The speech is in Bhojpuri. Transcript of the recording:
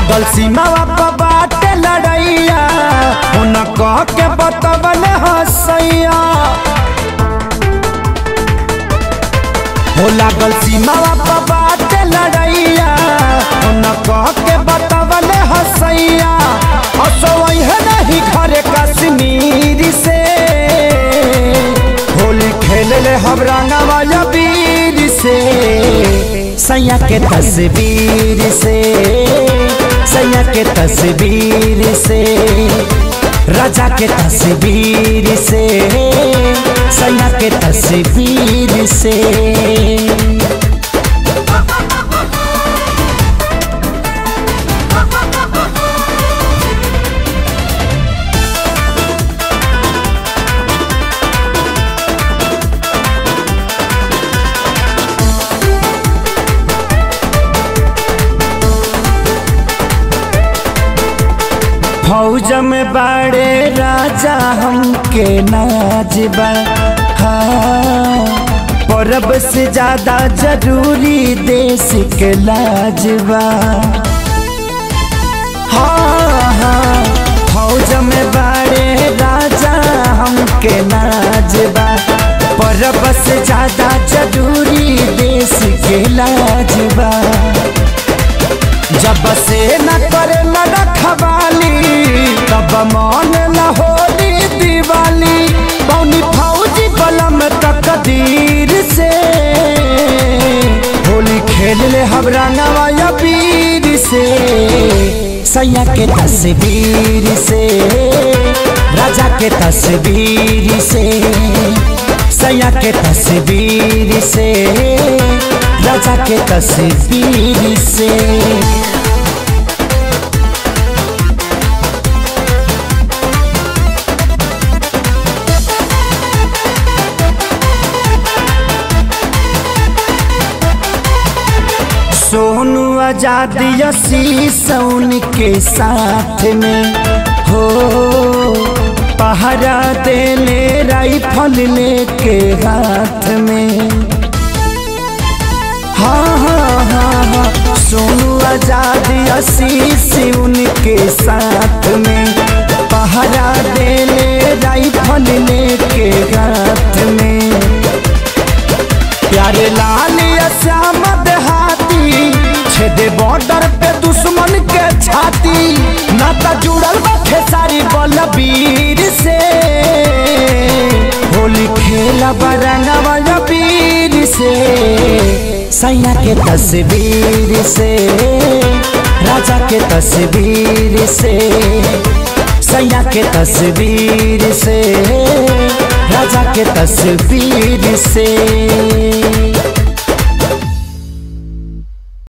लागल सीमावा पर बाटे लड़ैया उन कह के बतबल हसैया हो लागल सीमावा पर बाटे लड़ैया उन कह के बतबल हसैया असोई है नहीं घरे कश्मीर से होली खेल ले हम रंगवा वीर से सैया के तस्वीर से सैया के तस्वीर से राजा के तस्वीर से सैया के तस्वीर से फौज में बड़े राजा हमके नाजबा हाँ परब से ज्यादा जरूरी देश के लाजबा हाँ हाँ फौज में बड़े राजा हमके नाजबा परब से ज्यादा जरूरी देश के लाजबा जब से न करे न रखवाली तब मन न होली दिवाली बौनी फौजी बलम तकदीर से होली खेल ले हम रंगवा पीर से सैया के तस्वीर से राजा के तस्वीर से सैया के तस्वीर से राजा के तस्वीर से सोनू आजाद यसी सौन के साथ में हो पहरा देले राइफल लेके हाथ में हाँ हाँ हाँ हाँ सोनू आजाद आशीष उनके साथ में पहरा देले राइफल लेके हाथ में प्यारे लाल श्याम देहाती छेदे बॉर्डर पे दुश्मन के छाती नाता जुड़ल बा खेसारी बलबीर से होली खेला बरंगवा वीर से सैया के तस्वीर से राजा के तस्वीर से सैया के तस्वीर से राजा के तस्वीर से